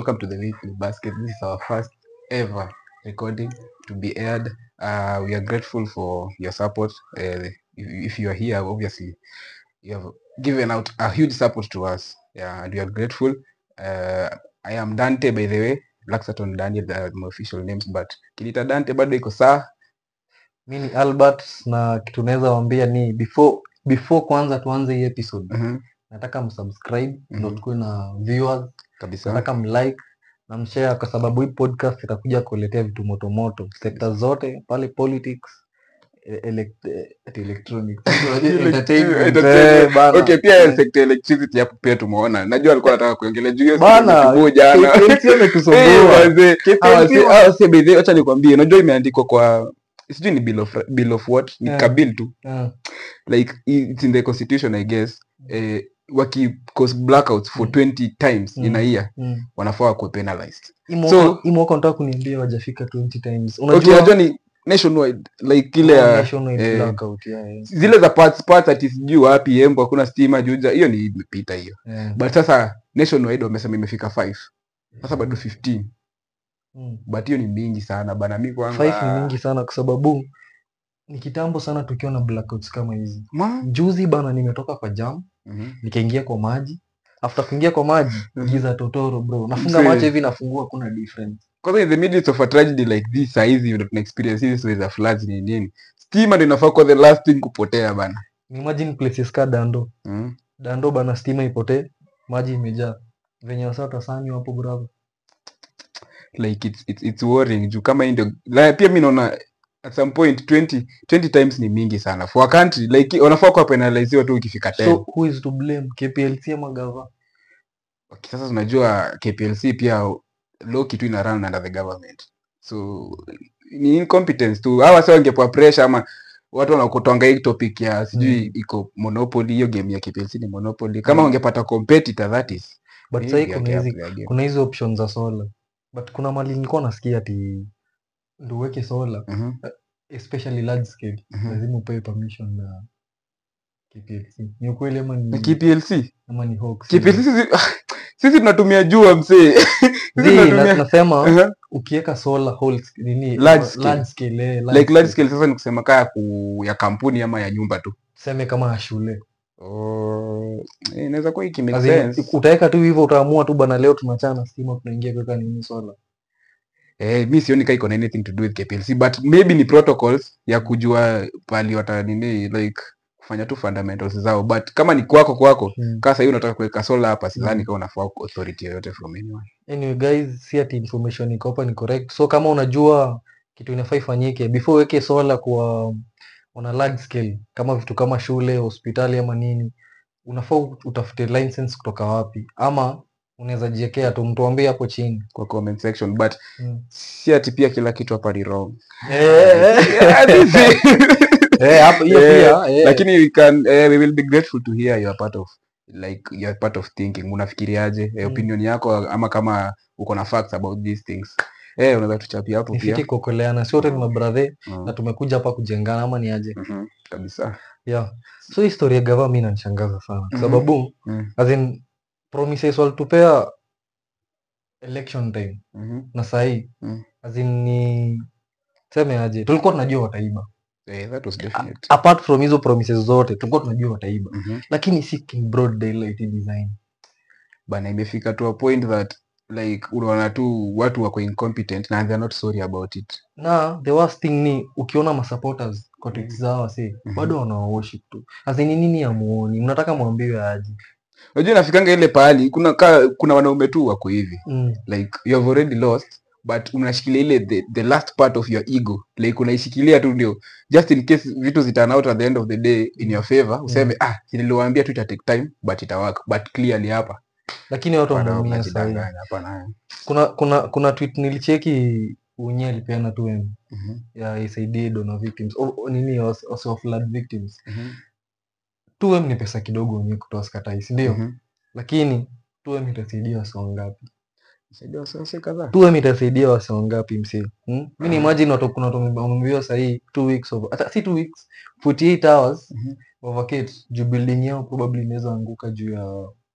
welcome to the weekly basket this is our first ever recording to be aired uh, we are grateful for your support uh, if, if you are here obviously you have given out a huge support to us yeah and we are grateful uh, i am dante by the way black saturn daniel are my official names but kinita dante bado iko saa mi ni albert na kitu naweza wambia ni before before kwanza tuanze hii episode Mhm, nataka msubscribe ndo Mhm. tukuwe na viewers kabisa nataka mlike na mshare kwa sababu hii podcast itakuja kuletea vitu motomoto sekta zote pale politics e- elect- eh, ati electronics entertainment Entertainment. eh, bana. okay pia sector electricity hapo pia tumeona najua alikuwa anataka kuongelea juu hiyo Bana, siku jana KPLC Eh, ametusumbua. wazee. Hawa KPLC si- hawa si by the way, acha nikwambie unajua imeandikwa kwa sijui ni bill of, bill of what ni Yeah. kabil tu Ah, like it's in the constitution i guess eh, waki cause blackouts for Mm. 20 times in a Mm. year mm. wanafaa kuwe penalized Hii mwaka- So- hii mwaka nataka kuniambia wajafika 20 times okay unajua unajua ni nationwide like ile ya national eh, blackout, yeah, yeah. zile za parts parts ati sijui wapi embo hakuna stima juja hiyo ni imepita hiyo Yeah. but sasa nationwide wamesema imefika 5 sasa bado 15 Mm. but hiyo ni mingi sana bana mi kwangu Five ni ah, mingi sana kwa sababu ni kitambo sana tukiwa na blackouts kama hizi ma- juzi bana nimetoka kwa jam Mhm. nikaingia kwa maji after kuingia kwa maji Mhm. giza totoro bro nafunga Mzee. macho hivi nafungua kuna difference kwanza in the midst of a tragedy like this saizi ndo tuna experience hizi stories za floods ni nini stima ndo inafaa kuwa the last thing kupotea bana imagine places ka dando mm. dando bana stima ipotee maji imejaa venye wasa watasanywa hapo bravo like it's, it's, it's worrying juu kama hii ndio la, pia mi naona at some point 20, 20 times ni mingi sana for a country like wanafaa kuwa penaliziwa tu ikifika 10 so who is to blame kplc ama gava okay, sasa tunajua kplc pia low kitu ina run under the government so ni incompetence tu hawa sa wangepewa pressure ama watu wanakutwanga hii topic ya sijui Mm. iko monopoly hiyo game ya kplc ni monopoly kama Mm. wangepata competitor that is but maybe sahii kuna wange hizi up their game. kuna hizi options za solar but kuna mali nilikuwa nasikia ati ndo uweke solar Mhm, especially large scale mhm. lazima upewe permission na KPLC. Ni ukweli ama Na ni kplc ama ni hoax? kplc sisi, sisi tunatumia jua msee sisi Zii, na- tunatumia nasema Aha. ukiweka solar whole sc- nini Large ama scale. large scale, eh, large like large scale. scale sasa ni kusema kaa ya ku, ya kampuni ama ya nyumba tu Tuseme kama ya shule oh, eh, inaweza kuwa iki As make in, sense utaweka tu hivyo utaamua tu bana leo tunachana stima tunaingia kuweka nini solar eh, mi sioni kaa iko na anything to do with kplc but maybe ni protocols ya kujua pali wata nini like kufanya tu fundamentals zao but kama ni kwako kwako Hmm. kaa sahii unataka kuweka sola hapa sidhani Mm. kaa unafaa authority yoyote from anyone anyway guys si ati information iko hapa ni correct so kama unajua kitu inafaa ifanyike before uweke solar kwa on a large scale kama vitu kama shule hospitali ama nini unafaa utafute license kutoka wapi ama unaweza jiekea tu mtuambie hapo chini kwa comment section but mm. si ati pia kila kitu hapa ni wrong Eh, eh, hapo hiyo Eh, pia eh. lakini we can eh, we will be grateful to hear your part of like your part of thinking unafikiriaje eh, Mm. opinion yako ama kama uko na facts about these things eh unaweza tuchapia hapo ni pia fiti kuokoleana si wote ni mabradhe Mm, na tumekuja hapa kujengana ama ni aje mhm, kabisa yeah so hii story ya gava mi inanishangaza sana kwa Mhm. sababu Mm, as in promises walitupea election time mhm. na sahii Mm. as in ni seme aje tulikuwa tunajua wataiba Eh, that was definite apart from hizo promises zote tulikuwa tunajua wataiba Mhm. lakini si in broad daylight design bana imefika to a point that like unaona tu watu wako incompetent na they're not sorry about it na the worst thing ni ukiona masupporters kwa tweets zao wasi Mhm. bado wanaworship tu as in ni nini amuoni mnataka mwambiwe aje unajua inafikanga ile pahali kuna ka, kuna wanaume tu wako hivi mm. like you have already lost but unashikilia ile the, the last part of your ego like unaishikilia tu ndio just in case vitu zitan out at the end of the day in your favor useme ah si niliwaambia tu ita take time but itawaka but clearly hapa lakini watu bado wanaumia sahii mnajidanganya hapana kuna kuna kuna tweet nilicheki unye alipeana tu em Mhm, ya isaidie donor victims o, o, nini was- also of flood victims mhm, 2m ni pesa kidogo wenyewe kutoa skatai si ndio mhm. lakini 2m itasaidia wase wangapi Saidia wasiwasi kadhaa 2m itasaidia wase wangapi msee hmm? mi ni imagine watu kuna watu wame- wameambiwa sahii two weeks of hata si two weeks 48 hours Mhm. wa vacate juu building yao probably inaweza anguka juu ya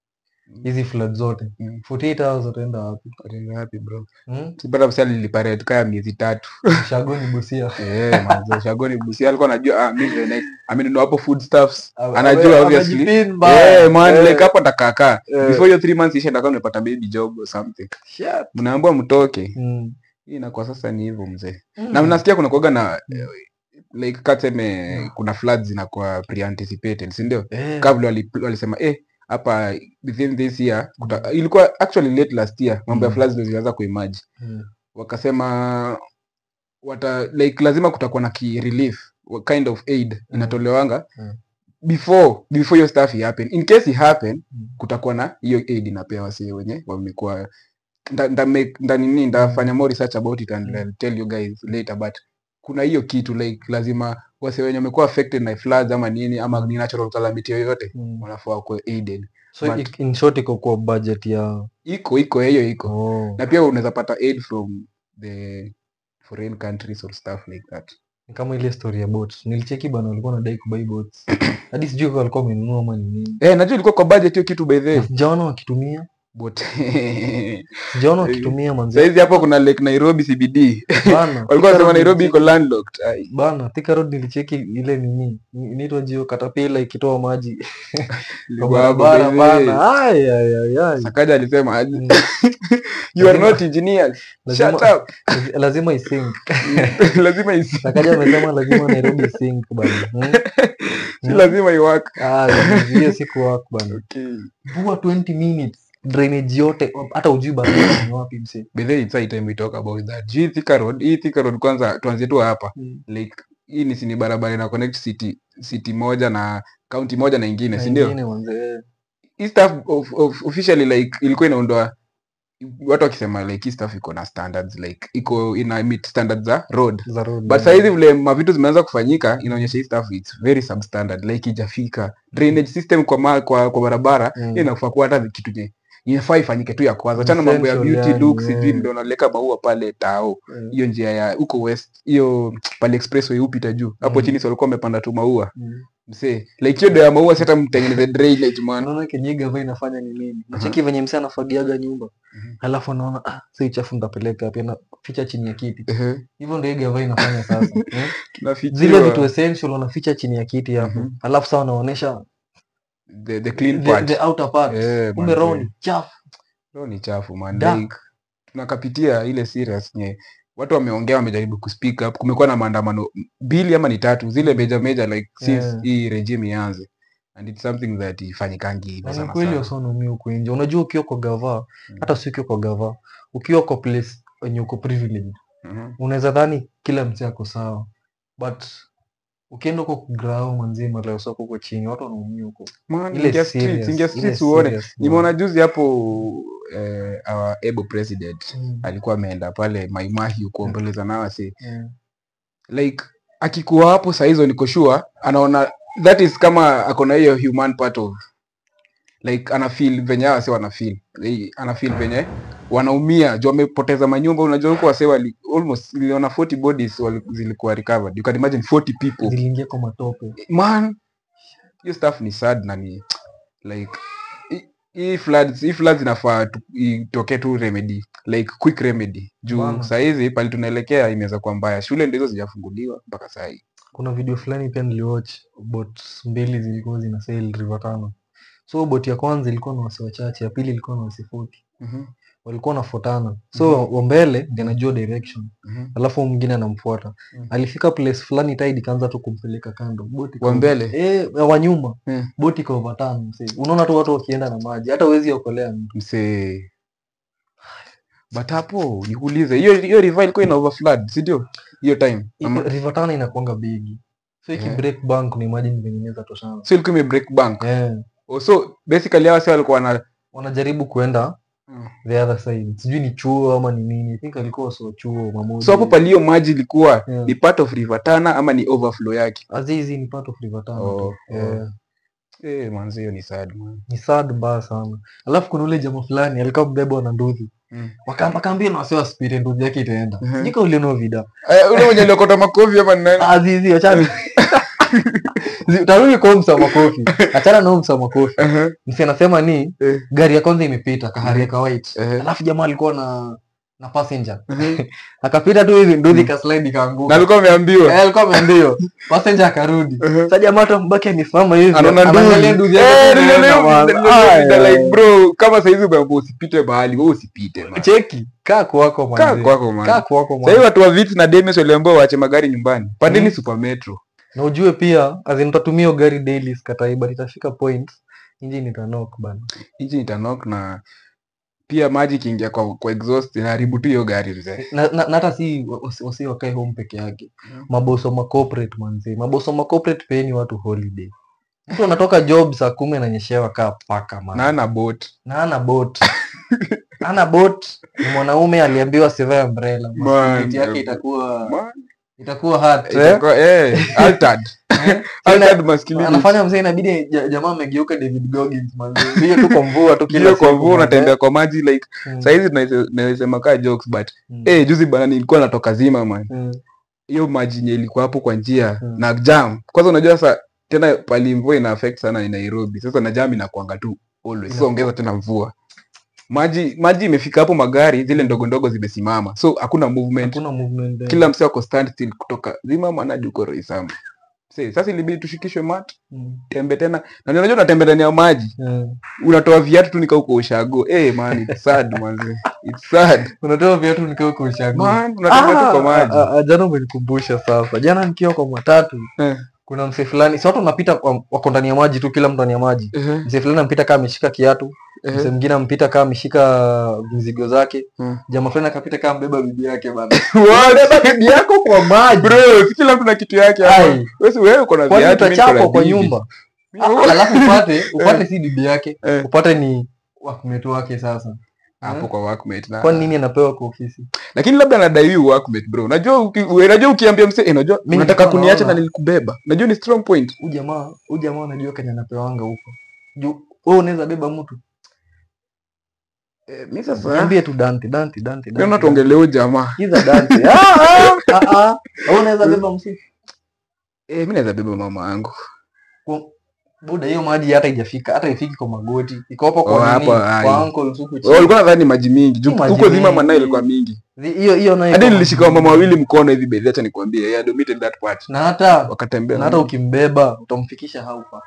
hizi flood zote Mm. 48 hours wataenda wapi Wataenda wapi bro hmm? sipata msali liliparate kaya miezi tatu shagoni busia Eh, manze, shagoni busia alikuwa anajua ah, mimi the next amenunua hapo foodstuffs Ame- anajua ame- obviously amejipin mbaya. Eh, man Eh, like hapo ndakakaa eh. before hiyo three months ishe ndaka nimepata baby job or something shit. mnaambiwa mtoke Mm. hii inakuwa sasa ni hivyo mzee Mm. na nasikia kuna kuaga na Mm. eh, like katseme Mm. kuna floods zinakuwa pre-anticipated si ndio Eh, kabla wali- walisema eh hapa within this year kuta, ilikuwa actually late last year mambo ya Mm. floods ndio zilianza kuimaji mm. wakasema wata like lazima kutakuwa na ki relief wa- kind of aid Mm. inatolewanga Mm. before before hiyo stuff happen in case it happen Mm. kutakuwa na hiyo aid inapewa wasi wenye wamekuwa nda, nda, make- nda nini ndafanya more research about it and Mm. I'll tell you guys later but kuna hiyo kitu like lazima wase wenye wamekuwa affected na floods ama nini ama ni natural calamity yoyote Mm. wanafaa kuwa aided so But- ik- in short iko kwa budget ya iko iko hiyo iko oh. na pia unaweza pata aid from the foreign countries or stuff like that Ni kama ile story ya boats nilicheki bana walikuwa nadai kubai boats hadi sijui kama walikuwa wamenunua ama ni nini eh najua ilikuwa kwa budget hiyo kitu by the way Na sijaona wakitumia but sijaona Eh, wakitumia manze saizi hapo kuna lake nairobi cbd bana walikuwa Thika wanasema Road nairobi iko nilicheki- landlocked Ai, bana Thika Road nilicheki ile nini inaitwa jio katapila ikitoa maji kwa ilikuwa hapo barabara by the way. bana Ai, ai, ai, ai. sakaja alisema aje, Mm. you are Lazima- not engineers lazima- shut up Lazi- lazima isink lazima isi sakaja amesema lazima nairobi isink bana Hmm? si Mm. lazima iwak Ah, hiyo siku work bana okay vua 20 minutes drainage yote hata ujui barabara ni wapi mse by the way it's high time we talk about that hii Thika road hii Thika road kwanza tuanzie tu hapa Mm. like hii ni sini barabara ina connect city city moja na county moja na ingine Na si ndio ingine manze hii stuff of, of, officially like ilikuwa inaundwa watu wakisema like hii stuff iko na standards like iko ina meet standards za road za road but sahizi vile mavitu zimeanza kufanyika inaonyesha hii stuff it's very substandard like ijafika drainage system kwa, ma, kwa, kwa barabara Mm. hiyo inafaa kuwa hata kitu nye inafaa ifanyike tu ya kwanza chana mambo ya Essential beauty yani, look sijui yeah. ndio naleka maua pale tao Mm. hiyo njia ya huko west hiyo pale expressway upita juu hapo Mm. chini si walikuwa wamepanda tu maua Mm. msee like hiyo ndio ya maua si hata mtengeneze drainage man unaona kenye gava inafanya ni nini nacheki venye mse anafagiaga nyumba Mhm. alafu anaona ah, si chafu ntapeleka wapi na ficha chini ya kiti Ehe, hivyo ndio hii gava inafanya sasa eh? tunafikiwa zile vitu essential wanaficha chini ya kiti hapo Mhm. alafu saa wanaonyesha the, the clean the, part the outer part Eh, kumbe manze. roho ni chafu Roho ni chafu man Dark. like tunakapitia ile serious nye watu wameongea wamejaribu kuspeak up kumekuwa na maandamano mbili ama ni tatu zile major major like since Yeah. hii regime ianze and it's something that ifanyikangi hivyo na ni sana kweli sana wasonaumia huku nje unajua ukiwa kwa gava Mm. hata si ukiwa kwa gava ukiwa kwa place wenye uko privileged Mhm. unaweza dhani kila mse ako sawa but ukienda huko kugrao manzima leo soko huko chini watu wanaumia huko Man, ile ingia streets, serious, ingia ile streets uone serious, man. nimeona juzi hapo eh, our able president Mm, alikuwa ameenda pale maimahi kuombeleza na wase mm, like akikuwa hapo sahizo niko sure anaona that is kama akona hiyo human part of like ana feel venye hawa wase wana feel Eh, ana feel venye wanaumia juu wamepoteza manyumba unajua huko wase wali almost niliona 40 bodies wali, zilikuwa recovered you can imagine 40 people ziliingia kwa matope man hiyo stuff ni sad na ni like hii- hii floods hii floods inafaa tu- itokee tu remedy like quick remedy juu Bana. sahizi pali tunaelekea inaweza kuwa mbaya shule ndizo zijafunguliwa mpaka sahii kuna video fulani pia niliwatch bot mbili zilikuwa zina sail river tano so bot ya kwanza ilikuwa na wasi wachache ya pili ilikuwa na wasi 40 Mhm, walikuwa nafuatana so wa mbele ndiye anajua direction mhm. alafu mwingine anamfuata Mm. alifika place fulani tide ikaanza tu kumpeleka kando boti Wa mbele? eh, wa nyuma Mm. boti iko overturn msee. unaona tu watu wakienda na maji hata huwezi okolea mtu msee but hapo nikuulize hiyo hiyo river ilikuwa ina overflood si ndio hiyo time Ama- river tano inakuanga bigi so iki Yeah. break bank ni imagine venye inaweza toshana so ilikuwa ime break bank eh oh, so basically hawa si walikuwa na wanajaribu kuenda Mm. the other side sijui ni chuo ama ni nini i think alikuwa so chuo mamoja so hapo palio maji ilikuwa Yeah. ni part of river tana ama ni overflow yake azizi ni part of river tano Oh, tu. oh. Eh, eh manzi hiyo ni sad man ni sad mbaya sana alafu kuna ule jamaa fulani alikuwa mbebwa na nduthi Mm. wakaambia na wasiwa spiri nduthi yake itaenda Mhm. sijui kama uliona hiyo video Eh, ule mwenye aliokota makofi ama ni nani azizi wachana Zi- tarudi kwa huyu msa makofi achana na huyu msa makofi Aha, msi anasema ni eh, gari ya kwanza imepita kahari ka white eh, alafu jamaa alikuwa na na passenger aha. akapita tu hivi nduthi kaslide ikaanguka na alikuwa ameambiwa Eh, alikuwa ameambiwa passenger akarudi Aha. sasa jamaa tu mbaki amesimama hivi anaona anaangalia nduzi nduthi yake Eh, inaenda, ndio, man. ndio, ndio, Ah, ndio, eh. like bro kama saizi umeambiwa usipite mahali wewe usipite man. cheki kaa kwako kaa manze. kwako man. kaa kwako sahii manze. watu wa vits na demes waliambiwa waache magari nyumbani pandeni Mm. super metro na ujue pia azin utatumia hiyo gari daily sikatai but itafika point injini itanok bana hichi itanok na pia maji ikiingia kwa, kwa exhaust inaharibu tu hiyo gari mzee na na- na hata si wasi- wasi wakae home peke yake Mm. maboso ma corporate manzi maboso ma corporate peeni watu holiday mtu anatoka job saa kumi ananyeshewa kaa paka man na ana bot na ana bot ana bot ni mwanaume aliambiwa asivae umbrella Man, Masculinity yake eh, itakuwa Man, itakuwa hard eh? itakuwa- eh, altered. Eh? Altered masculinity. anafanya mzee inabidi ja- jamaa amegeuka David Goggins manzi hiyo tu kwa mvua tu kila Hiyo kwa siku, mvua manze. unatembea kwa maji like Mm, sahizi tunaweza- nawezasema kaa jokes but mm, eh juzi bana nilikuwa natoka zima man mm, hiyo maji yenye ilikuwa hapo kwa njia Mm. na jam kwanza unajua sasa tena pali mvua ina affect sana ni nairobi sasa na jam inakuanga tu always so Inakuwa- ongeza tena mvua maji maji imefika hapo magari zile ndogo ndogo zimesimama so hakuna movement hakuna movement there. kila msee ako stand still kutoka zima manadi uko roisama Say, sasa ilibidi tushikishwe mat Mm, tembe tena na unajua unatembea ndani ya maji mm. unatoa viatu tu nika uko ushago eh man it's sad manze it's sad unatoa viatu nikiwa kwa ushago man unatembea tu kwa maji Ah, ah, ah, jana umenikumbusha sasa jana nikiwa kwa matatu Eh. kuna msee fulani si watu wanapita kwa- wako ndani ya maji tu kila mtu ndani ya maji Ehe, msee fulani ampita kama ameshika kiatu ehe. msee mwingine ampita kama ameshika mizigo zake Mm. jamaa fulani akapita kama mbeba bibi yake bana What? bibi yako kwa maji bro si kila mtu na kitu yake hapa. Ai. Wewe si wewe uko na kwani viatu mimi niko na utachapwa kwa bibi. nyumba Mimi- Ah, alafu upate upate si bibi yake Eh. upate ni wakumetu wake sasa hapo kwa workmate na kwani nini anapewa kwa ofisi lakini labda anadai huyu workmate bro unajua uki, we- unajua ukiambia msee eh, unajua Mimi unataka nilikuwa kuniacha na naona- nilikubeba unajua ni strong point huyu jamaa huyu jamaa unajua kenye anapewanga huko juu wewe unaweza beba mtu eh, mimi sasa niambie tu Dante Dante Dante Pia tuongelee huyu jamaa Kiza Dante ah ah ah ah wewe unaweza beba msi eh, mimi naweza beba mama yangu Kwa- buda hiyo maji hata haijafika hata ifiki kwa magoti iko hapo Oh, kwa nini hapo, ai. kwa ankle huku Wewe chini ulikuwa nadhani ni maji mingi juu Si maji huko zima mingi. manai ilikuwa mingi Zi- hiyo hiyo nayo hadi iko nilishika maji mama mingi. wawili mkono hivi bedhi acha nikwambie yeah, I admitted that part na hata wakatembea na hata ukimbeba utamfikisha haupa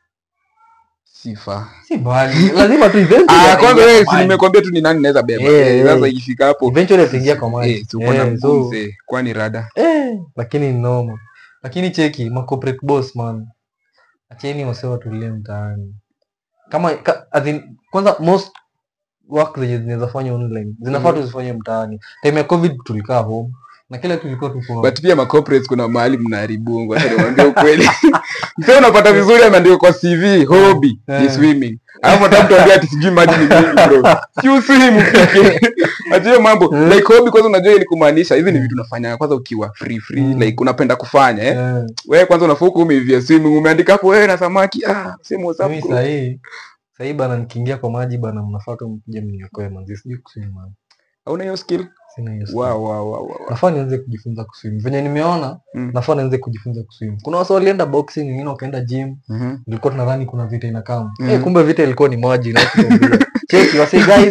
sifa si mbali lazima tu eventually ah ataingia kwanza wewe kwa si maji. nimekwambia tu ni nani naweza beba Eh, Eh, eh. sasa ikifika hapo eventually ataingia kwa maji eh si uko na Eh, mguu so mzee kwani rada eh lakini ni noma lakini cheki ma corporate boss man acheni wase watulie mtaani kama ka, as in, kwanza most work zenye zinaweza fanya online zinafaa Mhm. tuzifanye mtaani time ya covid tulikaa home na kila kitu ilikuwa tuko but pia ma corporates kuna mahali mnaharibu ngoja niwaambie ukweli msee unapata vizuri ameandika kwa cv hobby ni Eh. swimming alafu hata mtu ambia ati sijui maji ni mingi bro si uswim ufike ati hiyo mambo Eh. like hobby kwanza unajua ili kumaanisha hizi ni vitu unafanya kwanza ukiwa free free Mm. like unapenda kufanya eh eh, wewe kwanza unafaa huko umeivia swimming umeandika hapo wewe na samaki ah sema whatsapp mimi group. sahii sahii bana nikiingia kwa maji bana mnafaa tu mkuje mniokoe manzi sijui kuswim man hauna hiyo skill sina hiyo skill. wow wow wow, wow. nafaa nianze kujifunza kuswim venye nimeona Mm. nafaa nianze kujifunza kuswim kuna wasa walienda boxing wengine wakaenda gym Mhm. ilikuwa tunadhani kuna vita inakam Mhm. eh, kumbe vita ilikuwa ni maji na kutuambia. cheki wasi guys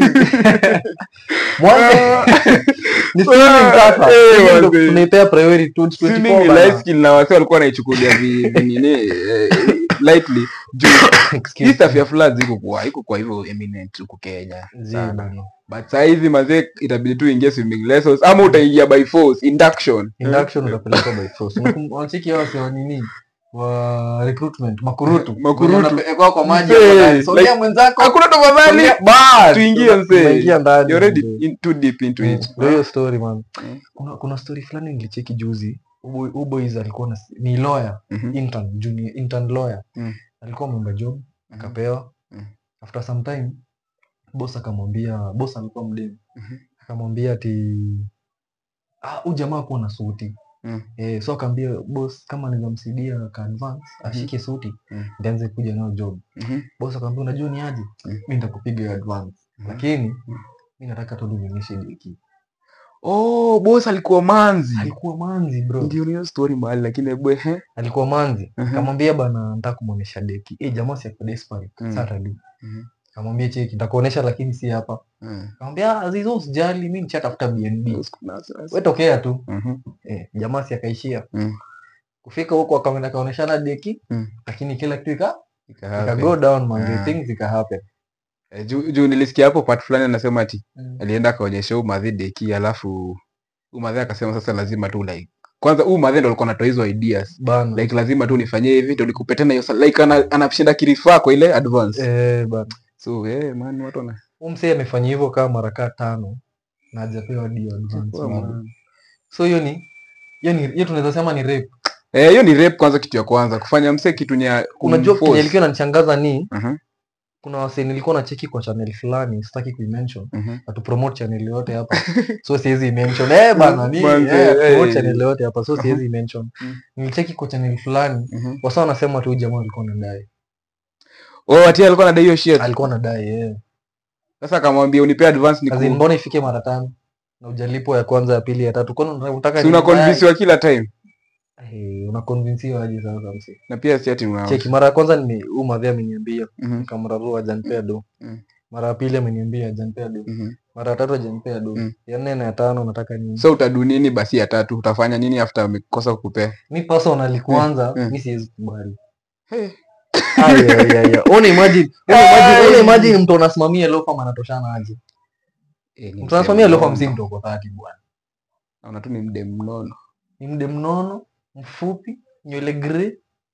mwanzo ni swimming sasa Eh, Swimming ndo wazee. tunaipea priority to swimming 24 ni bana. life skill na wase walikuwa wanaichukulia vi- vinini eh, lightly juu Excuse hii stuff me. ya floods iko kwa iko kwa hivyo eminent huku Kenya Zii sana bana. but saa hizi mazee itabidi tu ingie swimming lessons ama utaingia by force induction induction utapelekwa by force Unakum- wanacheki hao wase wa nini wa recruitment makurutu Makurutu. Wenye wanapelekwa kwa maji Mzee, hapo ndani. Sogea like- mwenzako hakuna tafadhali sogea- bas, tuingie mzee. tunaingia ndani you're already mzee. in, too deep into it Ndio hiyo story man. Mm. Kuna kuna story fulani nilicheki juzi. Uboy Uboys alikuwa na ni lawyer, Mhm. intern, junior intern lawyer. Mm. Alikuwa ameomba job, akapewa. Mm. After some time boss akamwambia, boss alikuwa mdemu. Mhm. Akamwambia ati ah, huyu jamaa kuwa na suti. Mm. Eh, so akaambia boss kama anaweza msaidia ka advance ashike suti Mm. ndianze kuja nayo job. Mhm. Boss akamwambia unajua ni aje? Mm. Mimi nitakupiga hiyo advance. Mhm. Lakini Mm. mimi nataka tu nionyeshe deki. oh boss alikuwa manzi alikuwa manzi bro ndio niyo story mahali lakini hebu ehe alikuwa manzi Mhm. kamwambia bana nataka kumwonyesha deki eh jamaa si ako desperate Mm. Saturday Mhm. kamwambia cheki nitakuonesha lakini si hapa Mm. kamwambia azizo usijali mimi nishatafuta BNB Usiku na wasiwasi. wewe tokea tu Mhm. eh, jamaa si akaishia Mm. kufika huko akaenda kaoneshana deki Mm. lakini kila kitu ika Ika ika happen. go down man Ah. the things ika happen Eh, juu juu nilisikia hapo part fulani anasema ati alienda akaonyesha huu madhi deki alafu huu madhi akasema sasa lazima tu like kwanza huu madhi ndo alikuwa anatoa hizo ideas bana like lazima tu nifanyie hivi ndo nikupe tena hiyo sa- like ana, anashinda kirifaa kwa ile advance eh bana so eh man watu wana huyu msee amefanya hivyo kama mara kaa tano na hajapewa dio advance Poa, bado. man. so hiyo ni hiyo ni hiyo tunaweza sema ni rape eh hiyo ni rape kwanza kitu ya kwanza kufanya msee kitu nya unajua kumforce. kenye ilikuwa inanichangaza ni Mhm, kuna wasee nilikuwa nacheki kwa channel fulani sitaki kuimention mhm. atu promote channel yote hapa so siwezi mention eh bana ni Manze, eh, promote eh. channel yote hapa so Mhm. siwezi mention Mm. nilicheki kwa channel fulani Mhm. wasa wanasema tu huyu jamaa alikuwa anadai oh ati alikuwa anadai hiyo shit alikuwa anadai eh sasa akamwambia unipe advance kazi niku mbona ifike mara tano na ujalipo ya kwanza ya pili ya tatu kwani unataka si una nini? convince kila time Eh, unakonvinsiwa aje sasa msee na pia si ati una cheki mara ya kwanza nime huu madhi ameniambia Mhm, nikamrarua ajanipea do Mm. mara ya pili ameniambia ajanipea do mhm. mara ya tatu ajanipea do Mm. ya nne na ya tano nataka nini so utadu nini basi ya tatu utafanya nini after amekosa kukupea mi personally kwanza Mm. mi siwezi kubali hey. Aya, aya, aya. Una imagine una imagine una imagine mtu anasimamia lofa anatoshana aje Eh, ni mtu msee anasimamia lofa mnono. mzima mtu kwa 30 bwana naona tu ni mde mnono ni mde mnono mfupi nywele grey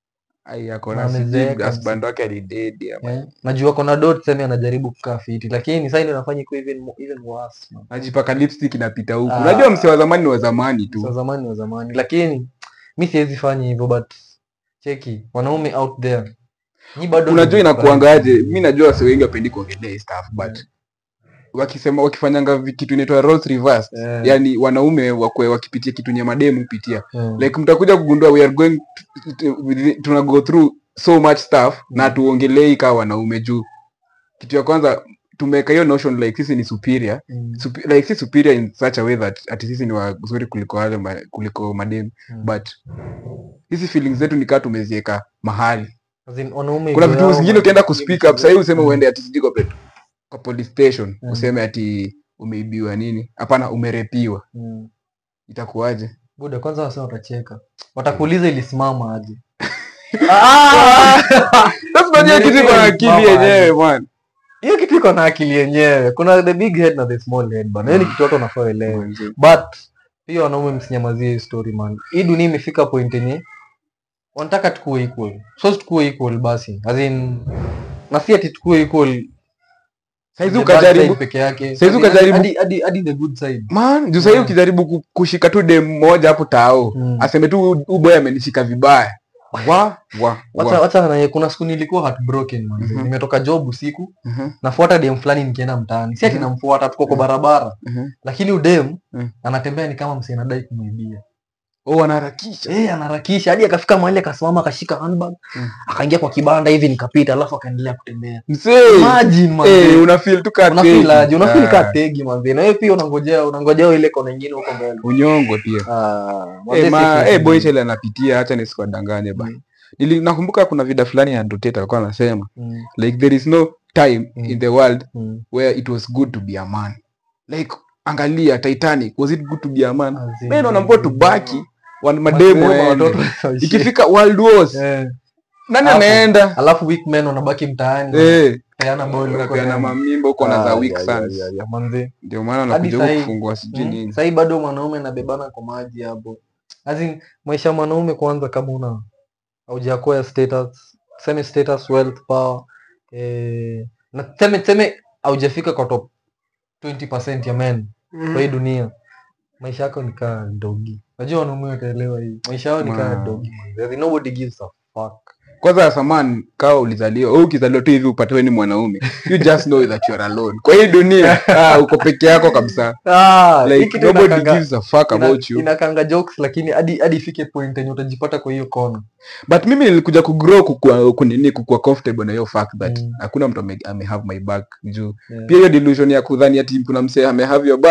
ai ako Na na sijui amezeeka husband wake alidedi ama eh. najua kona dot tuseme anajaribu kukaa fiti lakini sasa ndio inafanya ikuwe even mo- even worse man. najipaka lipstick inapita huku Ah. unajua msee wa zamani ni wa zamani Sa tu zamani wa zamani lakini mi siwezi fanya hivyo but cheki wanaume out there nyi bado unajua ni- inakuangaje mi najua wase wengi wapendi kuongelea hii stuff but wakisema wakifanyanga vi- kitu inaitwa roles reversed Eh, yani wanaume wakwe wakipitia kitu nye mademu pitia eh. like mtakuja kugundua we are going to- to- with- tuna go through so much stuff na Mm. tuongelei kaa wanaume juu kitu ya kwanza tumeweka hiyo notion like sisi ni superior Mm, Supe- like si superior in such a way that ati sisi ni wazuri kuliko wale ma- kuliko mademu mm. but hizi feelings zetu ni kaa tumezieka mahali As in, wanaume kuna ego vitu yao, zingine man, ukienda kuspeak up sahii useme Mm. uende ati sijui kwa pet- kwa police station Mm. useme ati umeibiwa nini hapana umerepiwa Mm. itakuwaje buda kwanza wase watacheka watakuuliza ilisimama aje Sasa unajua kitu iko na akili Mama, yenyewe man hiyo kitu iko na akili yenyewe kuna the big head na the small head bana hiyo ni kitu watu wanafaa waelewe but pia wanaume msinyamazie hii story man hii dunia imefika point yenye wanataka tukuwe equal so tukuwe equal basi as in na si ati tukuwe equal saizi the bad ukajaribu side peke yake Saizi Hadi- ukajaribu- hadi- hadi hadi the good side man juu sahii Mm. ukijaribu ku- kushika tu dem moja hapo tao Mm. aseme tu uboy amenishika vibaya wa wa wacha wa wacha na kuna siku nilikuwa heartbroken man Mhm. nimetoka job usiku Mhm, nafuata dem fulani nikienda mtaani si ati Mhm. namfuata tuko kwa Mhm. barabara mhm. lakini udem Mhm. anatembea ni kama msee anadai kumwibia oh wanaharakisha eh anaharakisha hadi akafika mahali akasimama akashika handbag Mhm. akaingia kwa kibanda hivi nikapita alafu akaendelea kutembea msee imagine man eh una feel tu kaa unafeel tegi. aje unafeel Ah, kaa tegi manzi na wewe pia unangojea unangojea ile kona nyingine huko mbele unyongo pia ah manze Eh, ma, si eh, boy feel. chele anapitia hacha nisikuwadanganye ba Mm. Nili, nakumbuka kuna vida fulani ya Ndoteta alikuwa anasema Mm, like there is no time Mm. in the world mm. where it was good to be a man like angalia Titanic was it good to be a man As in- mimi naona mbona tubaki wan- mademo Mademo, waende. watoto ikifika world wars Eh, nani Hapo. anaenda alafu weak men wanabaki mtaani eh peana ball huko unapeana tena. mamimba huko na za Ah, weak ya, ya, sons ya, ya, manze. ndio maana Hadi wanakuja huku sahi- kufungua sijui Mm, nini sahii bado mwanaume anabebana kwa maji hapo As in, maisha ya mwanaume kwanza kama una haujakoya status tuseme status wealth power eh, na tuseme tuseme haujafika kwa top 20% ya men kwa hii dunia maisha yako ni kaa dogi najua wanaume wataelewa hii maisha yao ni kaa Wow. dogi man. As in, nobody gives a fuck kwanza saman kawa ulizaliwa au ukizaliwa tu hivi upatiwe ni mwanaume you just know that you are alone kwa hii dunia ah, uko peke yako kabisa ah, hii like kitu nobody inakanga- gives a fuck ina- about you inakanga jokes lakini hadi hadi ifike point yenye utajipata kwa hiyo kona but mimi nilikuja kugrow kukua kunini kukua comfortable na hiyo fact that Mm. hakuna mtu ame, ame have my back juu Yeah. pia hiyo delusion ya kudhani ati kuna msee ame have your back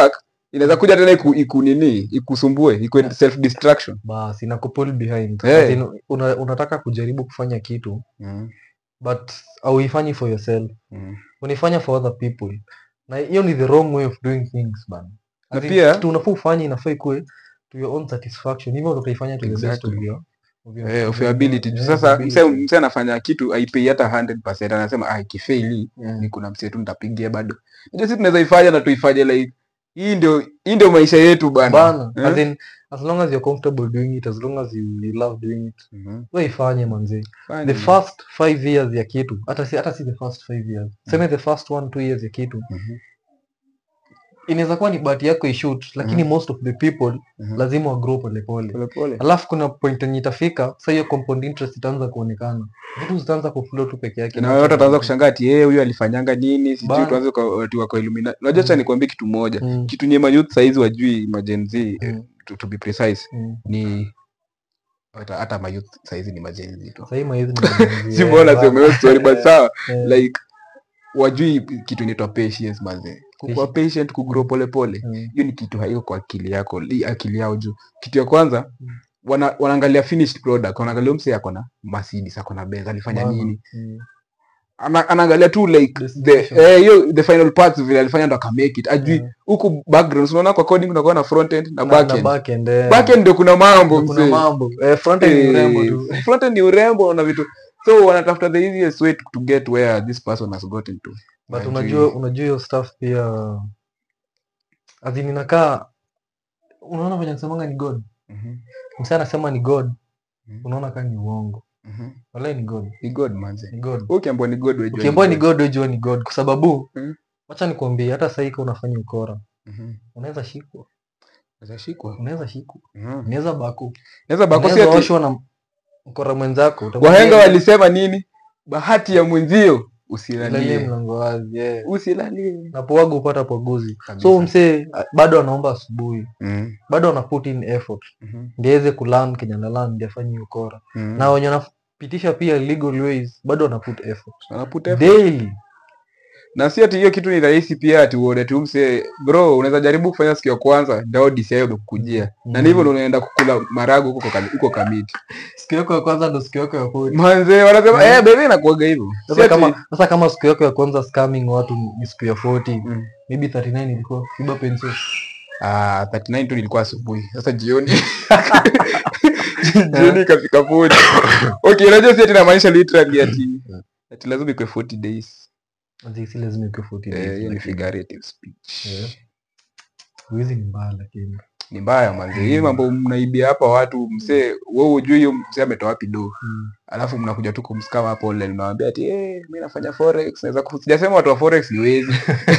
inaweza kuja tena iku, iku nini ikusumbue iku Yeah. self distraction basi ina pull behind Eh. As in, una, unataka kujaribu kufanya kitu mm. but auifanyi for yourself Mm. unaifanya for other people na hiyo ni the wrong way of doing things bana Na As in, pia- kitu unafaa ufanye inafaa ikuwe to your own satisfaction hivyo ndo utaifanya to the best of Exactly. your of your- Eh, of of your- your ability Juu yeah, sasa ability. mse mse anafanya kitu aipei hata 100% anasema ah ikifeili Yeah. ni kuna mse tu nitapigia bado ndio sisi tunaweza ifanya na tuifanye like hii ndio hii ndio maisha yetu bana bana Eh? as in as long as you're comfortable doing it as long as you, you love doing it Mhm. we ifanye manzi Fine. the first five years ya kitu hata si hata si the first five years seme the first one two years ya kitu Mhm. inaweza kuwa ni bahati yako ishoot lakini most of the people Mhm. lazima wagrow polepole Pole pole. alafu kuna point yenye itafika sa hiyo compound interest itaanza kuonekana vitu zitaanza kuflow tu peke yake na watu wataanza kushangaa ati yeye huyu alifanyanga nini sijui Bana. tuanze kwa watu wako illuminati unajua cha Mm. nikwambie kitu moja Mm, kitu nye mayouth saizi wajui majenzi Mm. to, to be precise mm. ni hata hata mayouth saizi ni majenzi tu Sahii mahizi ni majenzi, si eh, mbona bana. sema hiyo story but sawa Eh, like wajui kitu inaitwa patience mazee kukuwa patient kugrow pole pole mm, hiyo ni kitu haiko kwa akili yako li akili yao juu kitu ya kwanza Mm. wana, wanaangalia finished product wanaangalia mse ako na Mercedes ako na Benz alifanya bana. nini Mm. Ana, anaangalia tu like the Destination. eh, hiyo the final parts vile alifanya ndo akamake it ajui Eh, huku background unaona kwa coding unakuwa na front end na na- back na end back end, eh. back end ndio kuna mambo Ndio kuna mzee mambo Eh, front end ni urembo tu Eh, front end ni urembo na vitu so wanatafuta the easiest way to, to get where this person has gotten to but Hajui. unajua unajua hiyo stuff pia azin inakaa unaona venye nasemanga ni god Mhm, msa anasema ni god Mhm. unaona kaa ni uongo mhm. walai ni god ni god manze ni god ukiambiwa ni god wejua ukiambua ni god wejua ni god kwa sababu Mhm. wacha nikuambie hata sahii ka unafanya ukora Mhm. unaweza shikwa Unaweza shikwa unaweza shikwa Mhm. unaweza baku Naweza bakosi unaweza ati oshwa na mkora mwenzako utamwambia, wahenga walisema nini bahati ya mwenzio "Lalie usilalie mlango wazi yeah. usilalie na powaga upata poguzi Kabisa. so msee a- bado anaomba asubuhi Mhm, bado ana put in effort mhm, ndio aweze kulan kenya nalan ndio afanye hiyo ukora mhm. na wenye wanapitisha pia legal ways bado wana put effort Wanaput effort. daily na si ati hiyo kitu ni rahisi pia ati uone tu mse bro unaweza jaribu kufanya siku ya kwanza ndao DCI umekukujia na Mm. ndivyo ndo unaenda kukula marago huko kwa kami- huko kamiti siku yako ya kwanza ndo siku yako ya pili manze wanasema Mm. eh baby inakuaga hivyo Si sasa ati- kama sasa kama siku yako ya kwanza scamming watu ni siku ya 40 Mm. maybe 39 ilikuwa iba pencil Ah, 39 tu nilikuwa asubuhi sasa jioni jioni ikafika 40 okay unajua si ati namaanisha literally ati ati lazima ikwe 40 days Azi si lazima ikuwe 40 Eh, days, hiyo ni lakini- figurative speech Eh. Wizi ni mbaya lakini ni mbaya manze hii mambo mnaibia hapa watu msee wewe hujui hiyo msee ametoa wapi do Mm. alafu mnakuja tu kumskama hapo online unawambia ati eh mimi nafanya forex naweza ku-" sijasema watu wa forex ni wezi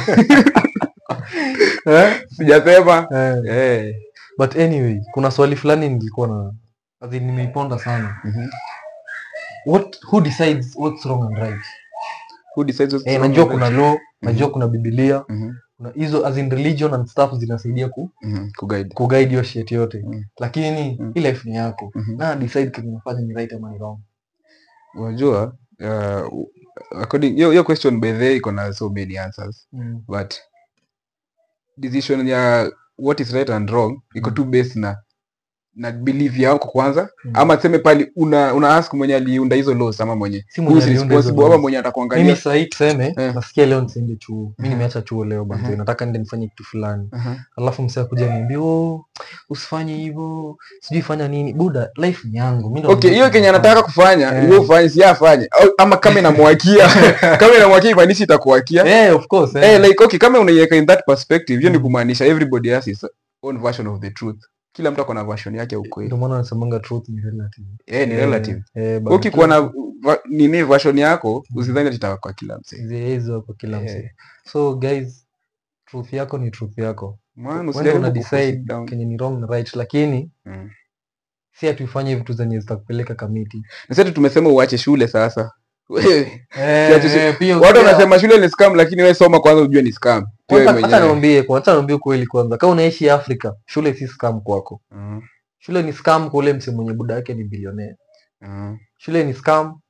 Eh? sijasema Eh. eh but anyway kuna swali fulani nilikuwa na azi nimeiponda sana mhm. what who decides what's wrong and right who decides what's eh, wrong najua and kuna right? law najua kuna biblia Mhm, kuna hizo as in religion and stuff zinasaidia ku, mhm, kuguide kuguide hiyo shit yote Mm. lakini Mm. hii life ni yako Mhm. na decide kenye unafanya ni right ama ni wrong unajua uh, according hiyo hiyo question by the way iko na so many answers mm. but decision ya what is right and wrong iko Mm. tu based na na belief yako kwanza Mm. ama tuseme pali una, una ask mwenye aliunda hizo laws ama mwenye si mwenye who's aliunda hizo responsible ama laws. mwenye mimi atakuangalia sahii tuseme Eh. nasikia leo nisiende chuo mi Mhm. nimeacha chuo leo banzo Mhm. nataka nende nifanye kitu fulani Aha. alafu msee akuja niambia oh, usifanye hivyo sijui fanya nini buda life ni yangu mi ndo okay najua hiyo kenye kenye anataka kufanya Eh. wewe ufanye si yeye afanye Au- ama kama inamwakia kama inamwakia imaanishi itakuwakia nafanya. eh, of course eh. eh, like okay kama unaiweka in that perspective hiyo ni Mm. kumaanisha everybody has his own version of the truth kila mtu ako na version yake ya ukweli ndio maana nasemanga truth ni relative eh, ni Eh, relative eh, but ukikuwa na truth va- nini version yako Mm. usidhani ati itakuwa kwa kila msee zi- hizo kwa kila Eh. msee so guys truth yako ni truth yako Man, Wewe usijaribu una kuforce it decide down. kenye ni wrong na right lakini Mm. si atuifanye vitu zenye zitakupeleka kamiti Na sasa tumesema uache shule sasa Wewe, Siache shi- Eh, pia- watu pia- wanasema shule ni scam lakini wewe soma kwanza ujue ni scam Pia wewe kwanza hata mwenyewe. niambie kwa hata niambie kweli kwanza kama unaishi Afrika shule si scam kwako Mm, shule ni scam kwa ule msee mwenye buda yake ni bilionea mm, shule ni scam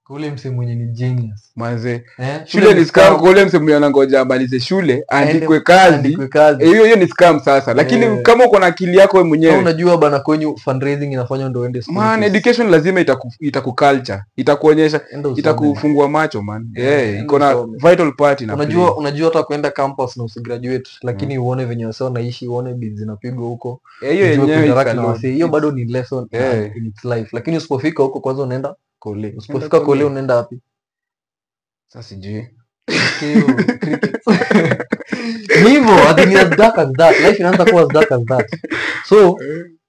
kwa ule mse mwenye ni genius manze eh? shule ni scam kwa ule mse mwenye anangoja amalize shule aandikwe Aende- kazi aandikwe kazi Eh, hiyo hiyo ni scam sasa lakini Eh. kama uko na akili yako wewe Kama mwenyewe unajua bana kwenyu fundraising inafanywa ndo uende school man fees. education lazima itaku itakuculture itakuonyesha Enda usome. itakufungua macho man Eh, yeah, enda iko na usome. vital part ina unajua play. unajua hata kuenda campus na usigraduate lakini uone venye wase wanaishi uone bid zinapigwa huko Eh, hiyo ujue yenyewe kuinteract it's na a wasee. lot. hiyo bado ni lesson Eh. in its life lakini usipofika huko kwanza unaenda kole usipofika kole. kole unaenda wapi sasa sijui Hiyo, cricket. ni hivyo ati ni as dark as that life inaanza kuwa as dark as that so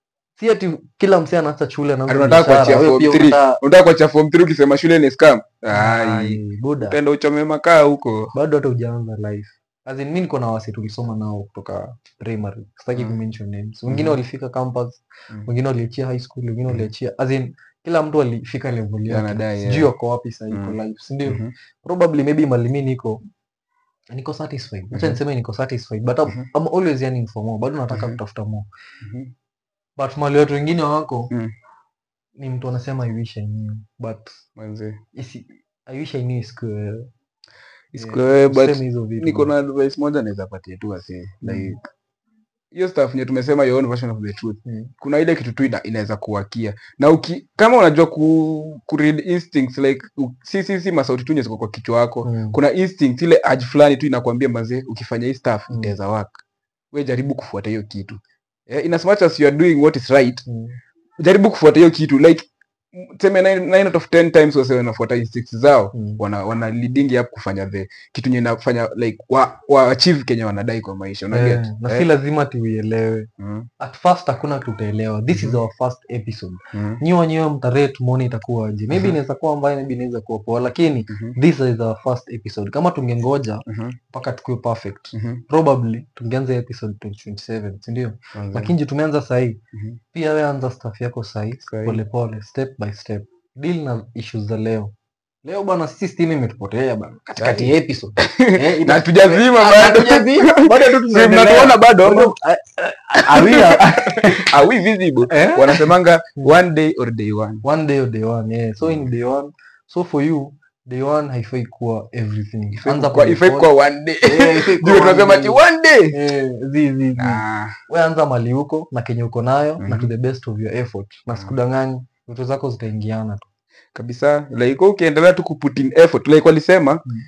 si ati kila msee anaacha shule anaanza Ati unataka biashara, kuachia wewe form pia three. unataka- unataka kuacha form 3 ukisema shule ni scam ai Ai, buda penda uchome makaa huko bado hata ujaanza life as in mi niko na wasi tulisoma nao kutoka primary sitaki Mm. kumention names wengine Mhm. walifika campus Mm. wengine waliachia high school wengine Mm. waliachia as in kila mtu alifika level yake Anadai, sijui yeah. wako wapi sahii Mm. kwa life sindio Mhm. probably maybe malimi niko niko satisfied acha Mhm. niseme niko satisfied but I'm, Mhm. I'm always yearning for more bado nataka Mhm. kutafuta more Mhm. but mali watu wengine wako Mm. ni mtu anasema i wish i knew but Manze. isi, i wish i knew isikuwe Isiko wewe, but useme hizo vitu niko na advice moja naweza patia tu wase like hiyo stuff nye tumesema your own version of the truth Mm. kuna ile kitu tu ina, inaweza kuwakia na uki, kama unajua ku, ku read instincts like u, si, si, si masauti tu nye ziko kwa kichwa wako Mm. kuna instinct ile urge fulani tu inakwambia mazee ukifanya hii stuff Mm. itaweza work we jaribu kufuata hiyo kitu eh, in as much as you are doing what is right Mm. jaribu kufuata hiyo kitu like m- tuseme 9 out of 10 times wase wanafuata instincts zao Mm. wana, wana leading up kufanya the kitu nye nafanya like wa, wa achieve kenye wanadai kwa maisha unaget Eh, na si lazima tuielewe mm, at first hakuna tutaelewa this is Mhm. our first episode mm, nyi wenyewe mtaree tumone itakuwaje maybe Mhm. inaweza kuwa mbaya maybe inaweza kuwa poa lakini mhm, this is our first episode kama tungengoja mhm, mpaka tukiwe perfect mhm. probably tungeanza episode 2027 sindio Manze. lakini juu tumeanza sahii Mhm. pia we anza staff yako sahii Sahi. polepole step by step deal na issues za leo leo bana sisi stima imetupotea bana katikati Sahi. ya episode Eh, ina- na tujazima Ah, bado hatujazima, bado tu Si tunaendelea. mnatuona bado ama? Bado, ah, ah, are we- are we visible Eh? wanasemanga one day or day one one day or day one yeah. so in day one so for you day one haifai kuwa everything Ifai Anza kuwa- ifai polepole. kuwa one day Eh, haifai kuwa Ndio one tunasema day. ati one day Eh, zi, zi, zi. Nah. we anza mali huko na kenye uko nayo na Mhm. to the best of your effort na Mhm. sikudanganyi vitu zako zitaingiana tu kabisa like wewe ukiendelea tu kuput in effort like walisema Mm.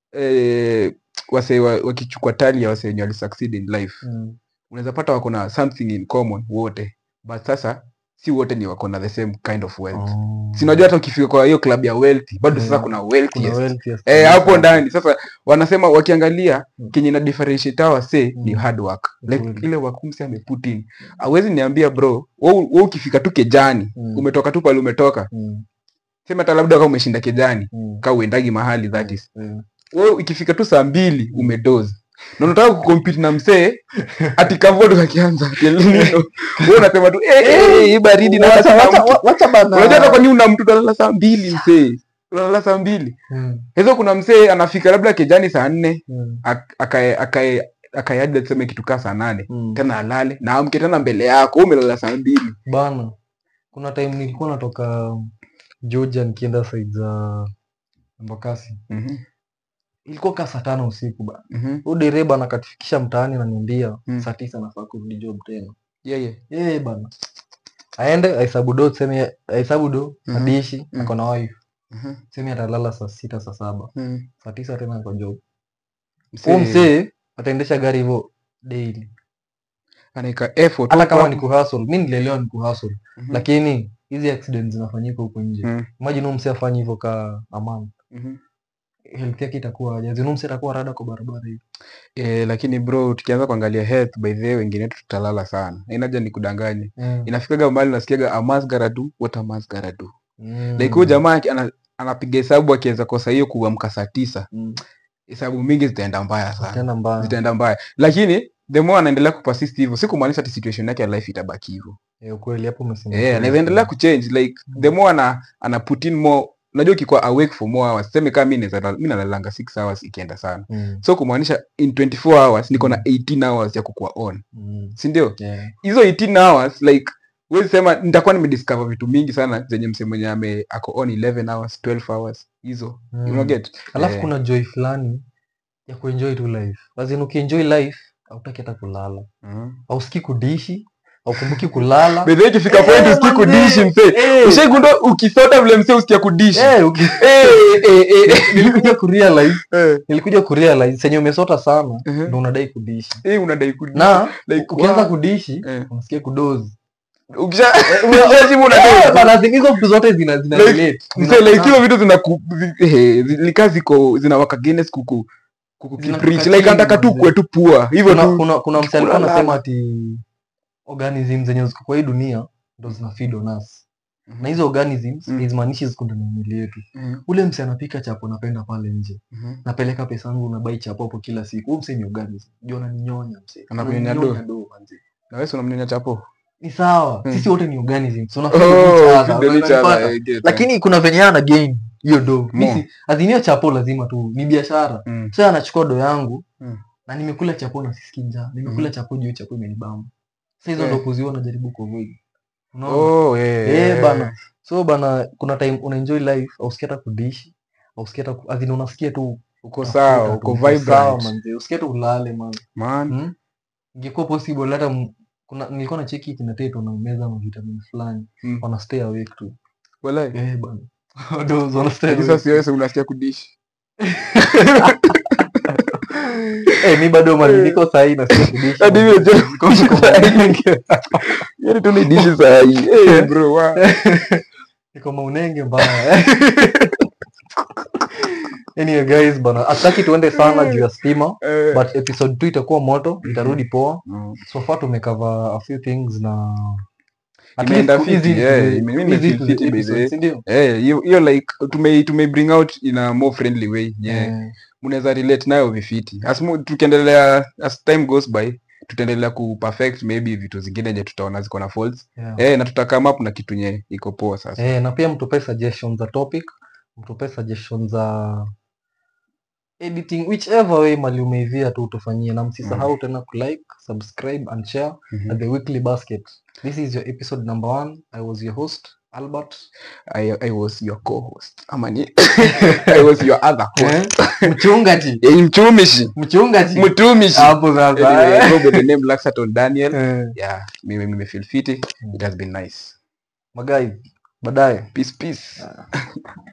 eh, wase wa- wakichukua tali ya wase wenye walisucceed in life mm. unaweza pata wako na something in common wote but sasa si wote ni wako na the same kind of wealth Oh. si unajua hata ukifika kwa hiyo club ya wealthy bado sasa Yeah. kuna Kuna wealthiest wealthiest eh, kabisa. hapo ndani sasa wanasema wakiangalia Mm. kenye na differentiate hawa say ni Mm. hard work like Kweli. ile wakumsi ameput in awezi niambia bro wewe wewe ukifika tu kejani Mm. umetoka tu pale umetoka Mm. sema hata labda kama umeshinda kejani Mm. ka uendagi mahali that is Yeah. wewe ikifika tu saa mbili umedozi na unataka kucompete na msee ati kavodo kakianza ati El Nino. wewe unasema tu eh eh hii baridi na Wacha- hata wacha- mtu wa- wacha bana. unajua hata kwa nini una mtu unalala saa mbili msee unalala saa mbili Mm. hizo kuna msee anafika labda kejani saa nne Mm. ak- akae akae akae hadi tuseme kitu kaa saa nane Mm. tena alale na amke tena mbele yako wewe umelala saa mbili bana kuna time nilikuwa natoka georgia nikienda side za embakasi Mhm, ilikuwa kaa saa tano usiku bana mhm. huyu dereba nakatufikisha mtaani naniambia Mm. saa tisa nafaa kurudi job tena Yeah, yeah. yeye bana aende ahesabu do tuseme ahesabu do Mhm. adishi Mm. ako na wife Mhm, tuseme atalala saa sita saa saba mhm. saa tisa tena ako job Msee huu msee ataendesha gari hivyo daily anaeka effort hata kama huko ni kuhustle mi nilielewa ni kuhustle Mhm, lakini hizi accidents zinafanyika huko nje mhm, imagine huu msee afanye hivyo ka aman mhm. health yake itakuwa aje zinu msee atakuwa rada kwa barabara hivi Eh, lakini bro tukianza kuangalia health by the way wengine wetu tutalala sana inaja ni kudanganye Mm. inafikaga mahali nasikiaga amas garadu what amas garadu Mm. like huyu jamaa aki- ana, anapiga hesabu akiweza kosa hiyo kuamka saa tisa Mm. hesabu mingi zitaenda mbaya sana tena mbaya zitaenda mbaya lakini the more anaendelea kupersist hivyo si kumaanisha ati situation yake ya life itabaki hivyo Eh, ukweli hapo umesema eh ukweli anaweza endelea sana. kuchange like the more ana, ana put in more unajua ukikuwa awake for more hours seme kama mimi naweza mimi nalalanga 6 hours ikienda sana Mm. so kumaanisha in 24 hours niko na 18 hours ya kukuwa on Mm. si ndio Yeah. hizo 18 hours like huwezi sema nitakuwa nimediscover vitu mingi sana zenye mse mwenye ame ako on 11 hours 12 hours hizo Mm. you know get alafu Eh. kuna joy fulani ya kuenjoy tu life azin ukienjoy life hautaki hata kulala Mhm. ausikii kudishi aukumbuki kulala By the way, ikifika Eh, point usikii manze. kudishi mse Eh. ushaigundua ukisota vile mse usikia kudishi Eh, uki- Eh, eh, eh, nilikuja kurealize eh. nilikuja kurealize senye umesota sana Mhm. ndo unadai kudishi Eh, unadai kudishi na Like, ukianza wow. kudishi Eh. unasikia kudozi Ukisha- ukishashiba unadai Eh, bana, hizo vitu zote zina zina Like, relate. Mse, Zina- like hizo vitu zinaku zi- eh, zi- nika ziko zinawaka Guinness kuku kuku Zinatoka kipreach chini, like anataka tu manze. kuwe tu pua hivyo kuna tu kuna kuna mse alikuwa kulala. anasema ati organism zenye ziko kwa hii dunia ndo zina feed on us na hizo organisms Mm. hazimaanishi ziko ndani ya mwili yetu Mhm, ule mse anapika chapo napenda pale nje mhm. napeleka pesa yangu nabai chapo hapo kila siku huyu mse ni organism ndio ananinyonya mse Anakunyonya Ananinyonya do manze na wewe si unamnyonya chapo ni sawa Mm. sisi wote ni organism so Oh, unafeel each other, feed on each unanipata? other, I get, lakini kuna venye ana gain hiyo do More. misi azinio chapo lazima tu ni biashara Mm. so anachukua do yangu Mm. na nimekula chapo na sisikii njaa nimekula Mhm. chapo juu chapo imenibamba sa hizo Eh. ndo kuziona najaribu kuavoid unaona Oh, eh, eh eh. bana so bana kuna time unaenjoy life ausikia hata kudishi ausikia hata ku- as in unasikia tu uko unafuta sawa tu, uko uko sawa vibrant manze usikia tu ulale man man hmm? ingekuwa possible hata m- kuna nilikuwa na cheki kina teto na meza na vitamin fulani Mm. wana stay awake tu Walai. eh bana Those wana stay Hadi awake. sasa wewe unasikia kudishi eh mi bado mali niko sahi nasikia kudishi Hadi manze. hivyo je- Niko- niko maunenge. Yaani tu ni dishi saa hii Eh, bro wa niko maunenge mbaya anyway guys bana ataki tuende sana juu ya stima Eh. but episode 2 itakuwa moto itarudi poa Mm. so far tumecover a few things na at Imeenda least fiti, easy yeah, to the- ime- mimi easy nimefeel to the fiti by the episode, way. si ndio? Eh, hiyo hiyo like tume tume bring out in a more friendly way yeah. Eh, mnaweza relate nayo vifiti as mu- tukiendelea as time goes by tutaendelea ku perfect maybe vitu zingine yenye tutaona ziko na faults yeah. eh, na tutakam up na kitu nye iko poa sasa Eh, na pia mtupe suggestions za topic mtupe suggestions za editing whichever way mali umeivia tu utufanyie na msisahau tena kulike subscribe and share Mhm. at the weekly basket this is your episode number one i was your host albert I, I was your co-host ama ni I was your other host Eh, mchungaji eh, mtumishi mchungaji mtumishi hapo sasa anyway, go by the name Laxaton Daniel Eh, yeah mimi nimefeel fiti it has been nice magai baadaye peace peace